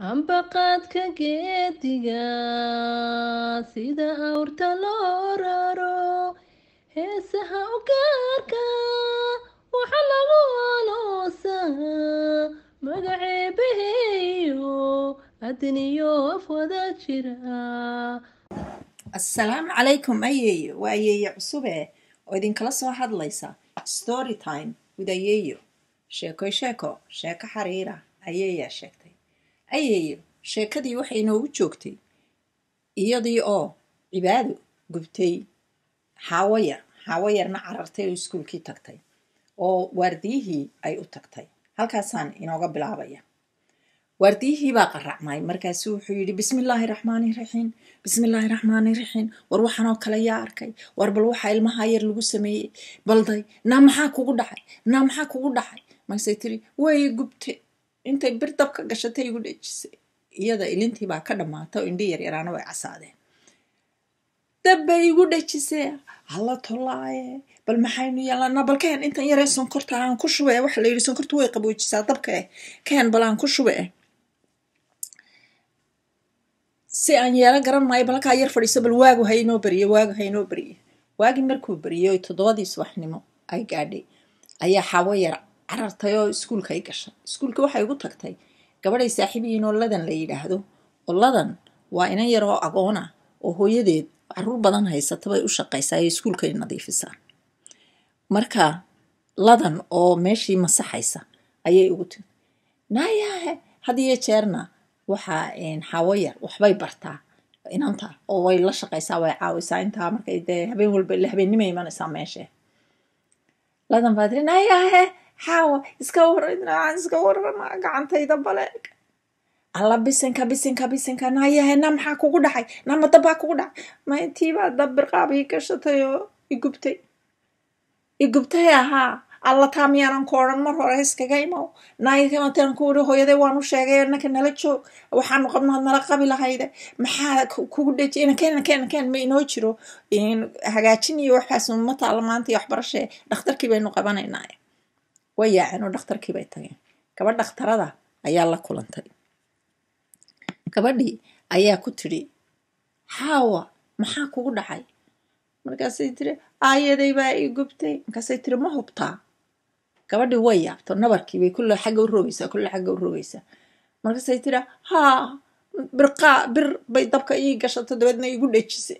ambaqaadka geediga sida awrta loo raro heesaha u gaarka waxa lagu aloosaa magaceebaheeyo adniyo af wada jira assalaamu calaykum ayeeyo waa ayeeyo cusube oo idinkala soo hadlaysa story time with ayeeyo sheekoy sheeko sheeko xariira ayeeyaa sheegtay ayeeyo sheekadii waxay inoogu joogtay iyadii oo cibaado gubtay xaawo yar xaawo yarna carartay oo iskuulkii tagtay oo waardiyihii ay u tagtay halkaasaan inooga bilaabaya waardiyihii baa qaracmay markaasu wuxuu yidhi bismillaahi raxmaani raxiim bismillaahi raxmaani raxiim war waxanoo kale yaa arkay war bal waxaa ilmaha yar lagu sameeyey balday naa maxaa kugu dhacay naa maxaa kugu dhacay markaasay tiri way gubte intay bir dabka gashatay igu dhejisay iyada ilintii baa ka dhammaata oo indhi yaryaraana way casaadeen dabbay igu dhejisee hala tolaaye bal maxaynu yeelanaa bal keen intan yaree sonkorta aan ku shube waxa la yidhi sonkorta way qaboojisaa dabka eh keen bal aan ku shube eh si aan yeelo garan maayo bal halkaa yar fadhiiso bal waagu haynoo beriye waagu haynoo beriye waagii markuu beriyey oy toddobadii subaxnimo ay gaadhay ayaa xawo yar carartay oo iskuulka ay gashay iskuulka waxay ugu tagtay gabadhay saaxiibiyiin oo ladan la yidhaahdo oo ladan waa inan yar oo agoona oo hooyadeed caruur badan haysata bay u shaqaysaa ee iskuulkay nadiifisaa marka ladan oo meeshii masaxaysa ayay ugu timi naayahe had iyo jeerna waxaa xawo yar waxbay bartaa inanta oo way la shaqaysaa way caawisaa intaa markay dee habeen walba ila habeennimay imanaysaa meeshe ladan baa tiri naayahe xaawa iska waran iska warama gacantayda baleeg alla bisinka bisinka bisinka naayahe na maxaa kugu dhacay nama dabbaa kugu dhacay ma intiibaa dab birqaab ii gashatay oo igubtay igubtay ahaa alla taa miyaanan ku odhan mar hore iskaga imow naayakamataan ku iri hooyaday waanu sheegay innaka nala joog waxaanu qabnaad nala qabi lahayde maxaa kugu dheji inakeen nakeen nakeen ma inoo jiro hagaajin iyo waxaas ma taala maanta iyo waxbarashee dhakhtarkii baynu qabanaynaa way yaaceen oo dhakhtarkii bay tageen gabadh dhakhtarada ayaa la kulantay gabadhii ayaa ku tidhi xaawa maxaa kugu dhacay markaasay tiri aayaday baa ii gubtay markaasay tiri ma hubtaa gabadhii way yaabto nabarkiibay kulle xagga u rogaysaa kulle xagga u rogaysaa markaasay tiri haa birqaa bir bay dabka ii gashato dabeedna igu dhejisay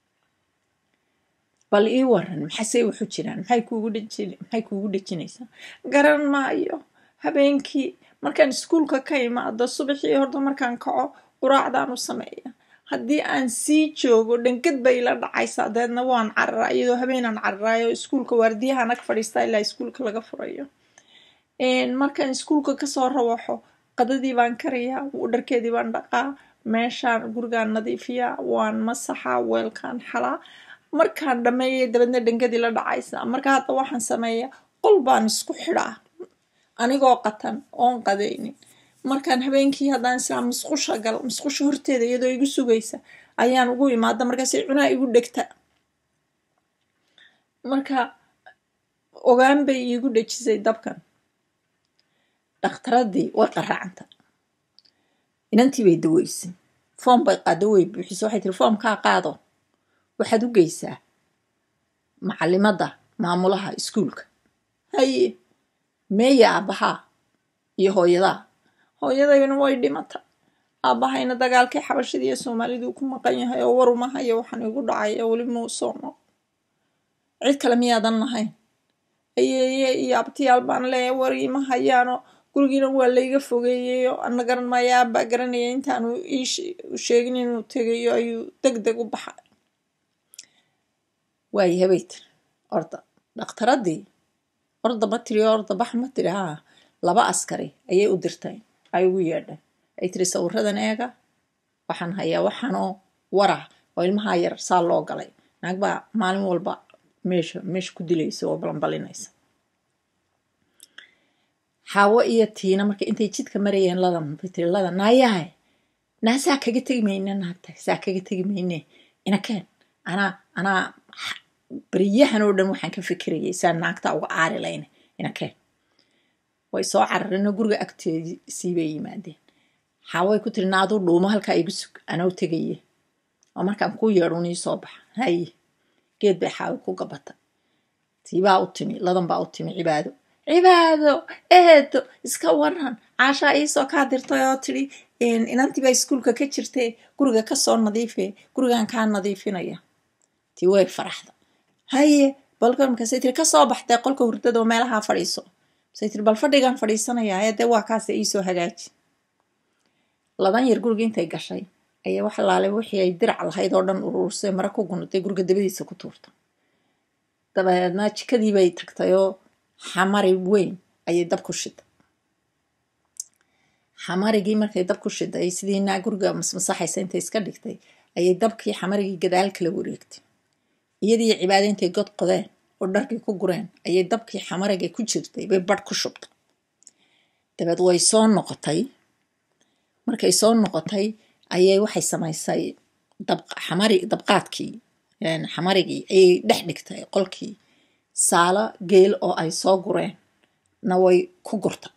bal ii waran maxasey waxu jiraan maxay kuugu dhejin maxay kuugu dhejinaysaa garan maayo habeenkii markaan iskuulka ka imaado subaxii horta markaan kaco quraacdaan u sameeya haddii aan sii joogo dhangad bay ila dhacaysaa dabeedna waan cararaa iyadoo habeenaan cararaayo iskuulka waardiyaha nag fadhiistaa ilaa iskuulka laga furayo markaan iskuulka kasoo rawaxo qadadii baan karayaa dharkeedii baan dhaqaa meeshaan gurigaan nadiifiyaa waan masaxaa weelkaan xalaa markaan dhammeeyay dabeedna dhangadii la dhacaysaa marka hadda waxaan sameeyaa qol baan isku xidhaa anigoo qatan oon qadaynin markaan habeenkii haddaan islaa musqusha gal musqusha horteeda iyadoo igu sugaysa ayaan ugu imaada markaasay cunaa igu dhegta marka ogaan bay iigu dhejisay dabkan dhakhtaradii way qaracanta inantii bay daweysay foom bay qaado way buuxisa waxay tiri foomkaa qaado waxaad u geysaa macalimadda maamulaha iskuulka haye meeya aabbahaa iyo hooyadaa hooyadayna way dhimata aabbahayna dagaalkii xabashida iyo soomaaliduu ku maqan yahay oo war uma hayo waxaan igu dhacay oo weli muu soomo cid kale miyaadan lahayn ayeeye iyo abtiyaal baan leeya war ima hayaano gurigiina waa layga fogeeyeyo ana garan maayo aabbaa garanaya intaanu ii sheegin inuu tegayo ayuu deg deg u baxay waayahay bay tiri orda dhakhtaradii orda ma tiri orda bax ma tiri haa laba askari ayay u dirtay ay ugu yeedhay ay tiri sawiradan eega waxaan hayaa waxaanoo warah oo ilmahaa yar saa loo galay naag baa maalin walba meesha meesha ku dilaysa oo balanbalinaysa xaawo iyo tiina marka intay jidka marayeen ladan bay tiri ladan naayahay naa saa kaga tegi mayne naagta saa kaga tegi mayne inakeen anaa anaa beriyahan oo dhan waxaan ka fikirayay saa naagta uga aari layna inakeen way soo carareenoo guriga agteedii bay yimaadeen xaaway ku tiri naaduu dhuumo halkaa igu sug anoo tegaye oo markaan ku yeedhun ii soo baxa haye geed bay xaawi ku gabatay tiibaa u timi ladan baa u timi cibaado cibaado eedo iska waran caashaa iisoo kaa dirtay oo tidhi inantii baa iskuulka ka jirtee guriga kasoo nadiife gurigan kaa nadiifinaya tii way faraxda haye balka markaasay tiri kasoo baxdee qolka hurdada oo meelahaa fadhiiso masay tiri bal fadhigan fadhiisanayaa ee dee waa kaase iisoo hagaaji ladan yar guriga intay gashay ayaa wax laalay wixii ay dirac lahayd oo dhan uruursay mara ku gunatay guriga dabadiisa ku tuurta dabeedna jikadii bay tagtay oo xamari weyn ayay dab ku shiday xamarigii markay dab ku shiday sidii naa guriga masmasaxaysa intay iska dhigtay ayay dabkii xamarigii gadaal kala wareegtay iyadii cibaado intay god qodeen oo dharkii ku gureen ayay dabkii xamarigay ku jirtay bay badh ku shubtay dabeed way soo noqotay markay soo noqotay ayay waxay samaysay xamari dabqaadkii xamarigii ayay dhex dhigtay qolkii saalo geel oo ay soo gureen na way ku gurtay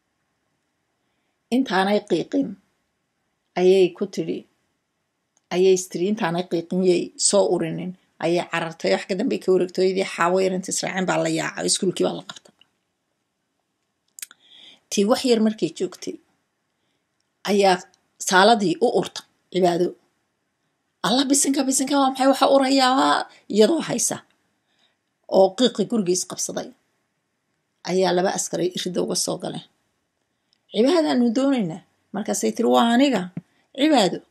intaanay qiiqin ayay ku tidhi ayay istiri intaanay qiiqin yay soo urinin ayay carartay wax ka dambey ka wareegtooyadii xaawo yarinta israacin baa la yaaca iskuulkii baa la qabta tii wax yar markay joogtay ayaa saaladii u urta cibaado alla bisinka bisinka waa maxay waxa urayaa iyadoo haysa oo qiiqi gurigiis qabsaday ayaa laba askaray irida uga soo galeen cibaadaanu doonaynaa markaasay tiri waa aniga cibaado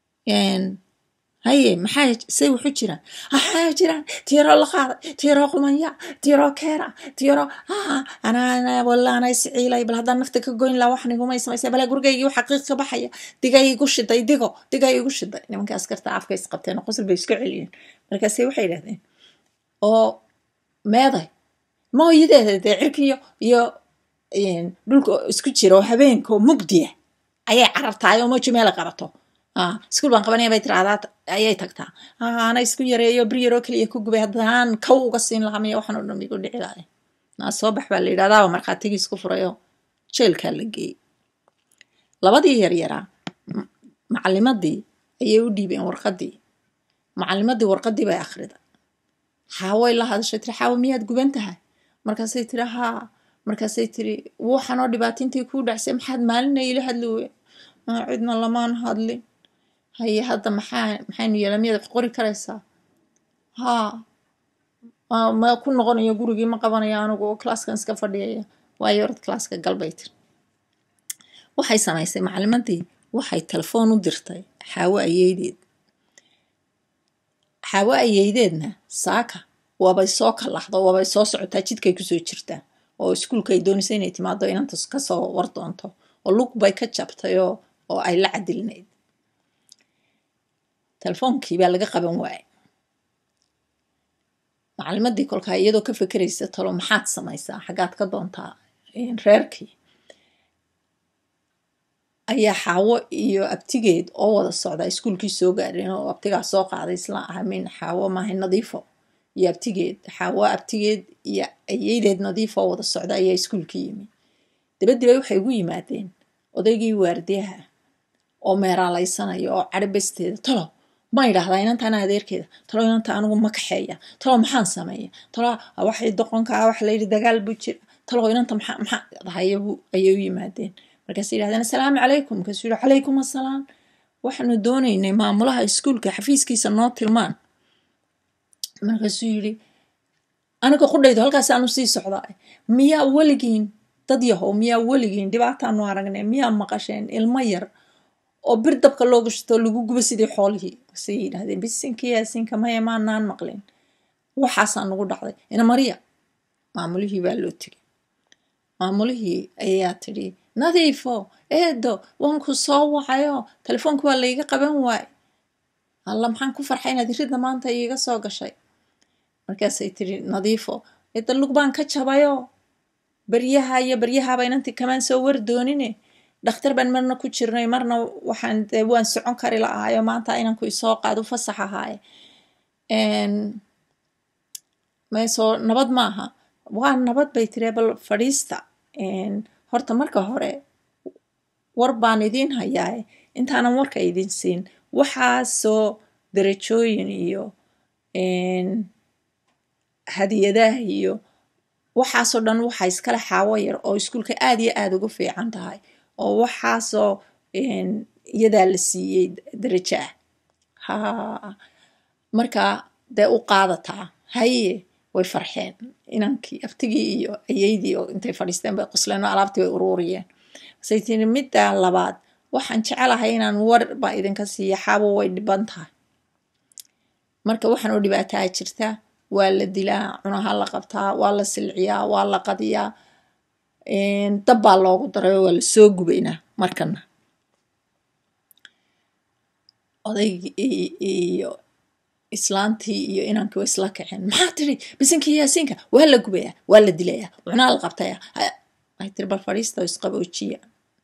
haye maxaa say wuxu jiraan maxaa jiraan tiiroo la qaaday tiiroo qumanya tiiroo keera tiiroo anaa walaana isciilay bal haddaan nafta ka goyn laha wax nigumay samaysay bale gurigaygii waxa qiiq ka baxaya digay igu shiday digo digay igu shiday nimanka askarta afka is qabteen oo qosol bay iska celiyeen markaase waxay yidhahdeen oo meeday mooyideeda dee cirkiyo iyo dhulka isku jira oo habeenka oo mugdiya ayay carartahay oo moji meela qabato iskuul baan qabanaya bay tiraahdaa ayay tagtaa ana isku yareeyo bir yaroo keliya ku gubay haddaan kaw uga siin lahaa miya waxaan oo dhan igu dhici lahay naa soo bax baa la yidhahdaaba markhaatigii isku furayoo jeelkaa la geeyey labadii yaryaraa macalimadii ayay u dhiibeen warqadii macalimadii warqadii bay akhriday xaaway la hadashay tiri xaawo miyaad guban tahay markaasay tiri haa markaasay tiri waxanoo dhibaatintii kuu dhacsay maxaad maalina ila hadli wey cidna lamaan hadlin haye hadda maxaa maxaynu yeela miyaad wax qori karaysaa haa ma ku noqonayo gurigii ma qabanayo anigu oo classkan iska fadhiyaya waayo orad classka galbay tiri waxay samaysay macalimadii waxay telefoon u dirtay xaawo ayeydeed xaawo ayeydeedna saaka waabay soo kalaxdo waabay soo socotaa jidkay kusoo jirtaa oo iskuulka ay doonaysa inay timaado inanta kasoo war doonto oo lug bay ka jabtay oo oo ay la cadilinayd telefoonkii baa laga qaban waayay macalimadii kolkaa iyadoo ka fekeraysa talo maxaad samaysaa xaggaad ka doontaa reerkii ayaa xaawo iyo abtigeed oo wada socda iskuulkii soo gaadheen oo abtigaa soo qaaday isla ahamin xaawo maahay nadiifo iyo abtigeed xaawo abtigeed iyo ayeydeed nadiifo oo wada socda ayaa iskuulkii yimi dabadiba waxay ugu yimaadeen odaygii waardiyaha oo meeraalaysanaya oo cadhibesteeda talo ma idhaahdaa inantaana adeerkeeda talo inanta anigu ma kaxeeya talo maxaan sameeya talo waxay doqonkaa waxa layidhi dagaal buu jira talo inanta maxaa maxaa dahayabu ayay u yimaadeen markaasay yidhahdeen assalaamu calaykum markaasuu yihi calaykum assalaam waxaanu doonaynay maamulaha iskuulka xafiiskiisa noo tilmaan markaasuu yidhi aniga qudhaydo halkaasaanu sii socdaa miyaa weligiin dad yahow miyaa weligiin dhibaataanu aragnay miyaa maqasheen ilmo yar oo bir dabka looga shito lagu gubo sidii xoolihii say yidhahdeen bisinka yaasinka maya maanaan maqlin waxaasaa nagu dhacday ina mariya maamulihii baa loo tegay maamulihii ayaa tidhi nadiifo eedo waanku soo wacayo telefoonka waa layga qaban waay alla maxaan ku farxay inaad iridda maanta iiga soo gashay markaasay tidhi nadiifo eedda lug baan ka jabayo baryaha iyo baryahaaba inantii kamaan soo war doonine dhakhtar baan marna ku jirnay marna waxaan dee waan socon kari la'ahayo maanta inanku isoo qaado fasax ahaaye meesoo nabad maaha waa nabad bay tiri bal fadhiista horta marka hore war baan idiin hayaaye intaanan warka idin siin waxaasoo darajooyin iyo hadiyadaha iyo waxaasoo dhan waxaa iskale xaawo yar oo iskuulka aad iyo aada ugu fiican tahay oo waxaasoo iyadaa la siiyey darajo ah ha markaa dee u qaadataa haye way farxeen inankii aftigii iyo ayeydii oo intay fadhiisteen bay qosleen oo alaabtii bay uruuriyeen masay tiri middaa labaad waxaan jecelahay inaan war baa idinka siiya xaabo way dhiban tahay marka waxaan oo dhibaataa jirtaa waa la dilaa cunaha la qabtaa waa la silciyaa waa la qadiyaa dab baa loogu daray oo waa la soo gubaynaa markana odaygii iyo islaantii iyo inankii way isla kaceen maxaa tiri bisinkii yaasiinka waa la gubayaa waa la dilayaa cunaha la qabtaya ay tiri bal fadhiista oo isqaboojiya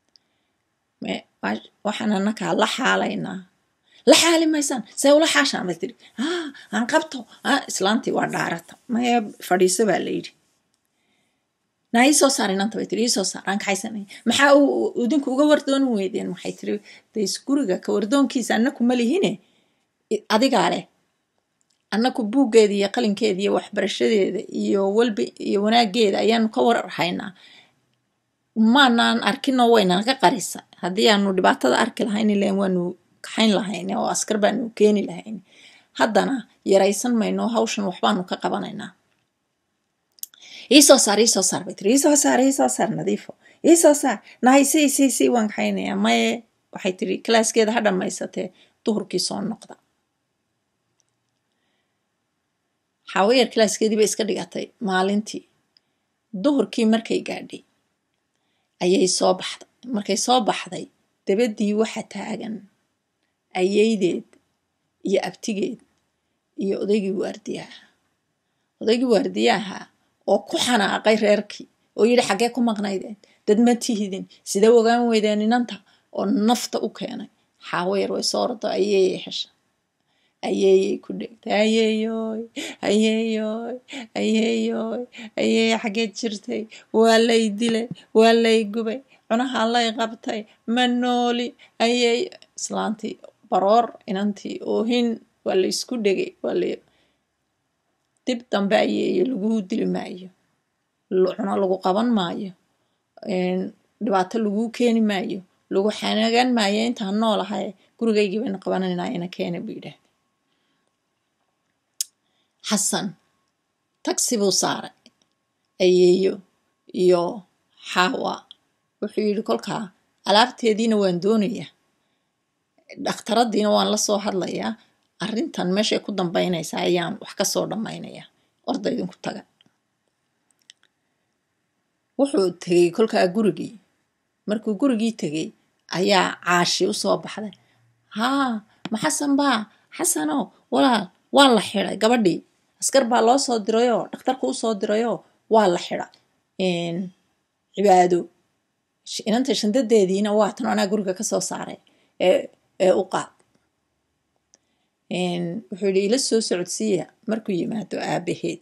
waxaan anakaa la xaalaynaa la xaali maysaan see ula xaashaan bay tiri aan qabto islaantii waa dhaarata maya fadhiiso baa la yidhi naa ii soo saar inanta bay tiri ii soo saar aan kaxaysanay maxaa idinku uga wardooni weydeen waxay tiri days guriga ka wardoonkiisa annaku ma lihine adigaa leh annaku buuggeeda iyo qalinkeeda iyo waxbarashadeeda iyo walba iyo wanaageeda ayaanu ka warhaynaa maanaan arkinoo waynanaga qarisa haddii aanu dhibaatada arki lahayn ilan waanu kaxayn lahayn oo askar baanu keeni lahayn haddana yaraysan mayno hawshan waxbaanu ka qabanaynaa iisoo saar iisoo saar bay tiri iisoo saar iisoo saar nadiifo iisoo saar nahay si si si waan kaxaynayaa maye waxay tiri kalaaskeeda ha dhammaysatee duhurkii soo noqda xaawayar kalaaskeedii bay iska dhigatay maalintii duhurkii markay gaadhay ayay soo baxday markay soo baxday dabaddii waxa taagan ayeydeed iyo abtigeed iyo odaygii waardiyaha odaygii waardiyaha oo ku xanaaqay reerkii oo yidhi xaggee ku maqnaydeen dad ma tihidin sidee ogaan weydeen inanta oo nafta u keenay xaawayar way soo ordo ayeeyay hesha ayeeyay ku dhegtay ayeeyoy ayeeyoy ayeeyoy ayeeye xaggeed jirtay waa lay dilay waa lay gubay cunaha lay qabtay ma nooli ayeey islaantii baroor inantii oohin waa la isku dhegay waa la dib dambe ayeeye laguu dili maayo cuno lagu qaban maayo dhibaato laguu keeni maayo lagu xanagaan maayo intaan noolahay gurigaygii bayna qabananaa ina keena buu yidhaahda xasan tagsi buu saaray ayeeyo iyo xaawa wuxuu yidhi kolkaa alaabteediina waan doonayaa dhakhtaradiina waan la soo hadlayaa arrintan meeshay ku dambaynaysaa ayaan wax ka soo dhammaynayaa orda idinku taga wuxuu tegey kolkaa gurigii markuu gurigii tegey ayaa caashi u soo baxday haa ma xasan baa xasanow walaal waa la xiday gabadhii askar baa loo soo dirayoo dhakhtarku u soo dirayoo waa la xida cibaado inanta shandadeediina waa tan anaa guriga ka soo saaray ee u qaad wuxuu yidhi ila soo socodsiiya markuu yimaado aabaheed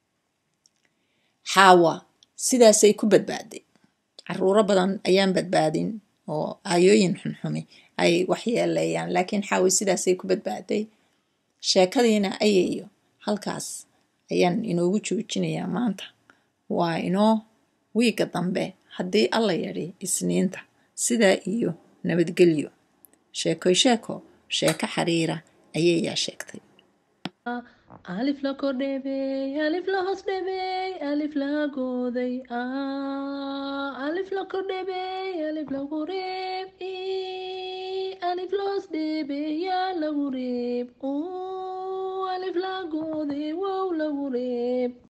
xaawa sidaasay ku badbaaday caruuro badan ayaan badbaadin oo aayooyin xunxumi ay waxyeeleeyaan laakiin xaawi sidaasay ku badbaaday sheekadiina ayayo halkaas ayaan inoogu joojinayaa maanta waa inoo wiigga dambe haddii alla yadhi isniinta sidaa iyo nabadgelyo sheekoy sheeko sheeko xiriira ayayaa sheegtay alif la kordheebey alif la hoos dheebey alif la gooday alif la kordheebey alif lagu reeb alif la hoos dheebey yaa lagu reeb alif la gooday wow lagu reeb